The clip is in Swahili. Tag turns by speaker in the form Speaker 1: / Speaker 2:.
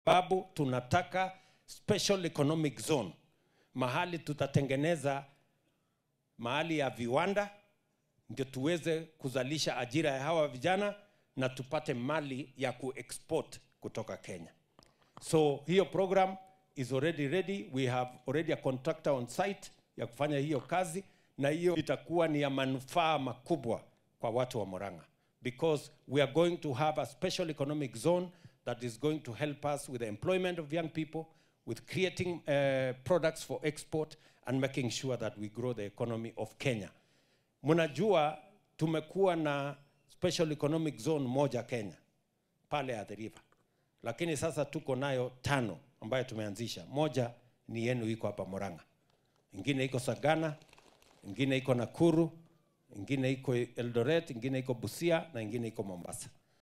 Speaker 1: sababu tunataka special economic zone, mahali tutatengeneza mahali ya viwanda ndio tuweze kuzalisha ajira ya hawa vijana na tupate mali ya kuexport kutoka Kenya. So hiyo program is already ready. We have already a contractor on site ya kufanya hiyo kazi, na hiyo itakuwa ni ya manufaa makubwa kwa watu wa Murang'a because we are going to have a special economic zone that is going to help us with the employment of young people, with creating uh, products for export and making sure that we grow the economy of Kenya. Mnajua tumekuwa na special economic zone moja Kenya pale Athi River, lakini sasa tuko nayo tano ambayo tumeanzisha. Moja ni yenu iko hapa Murang'a, ingine iko Sagana, ingine iko Nakuru, ingine iko Eldoret, ingine iko Busia na ingine iko Mombasa.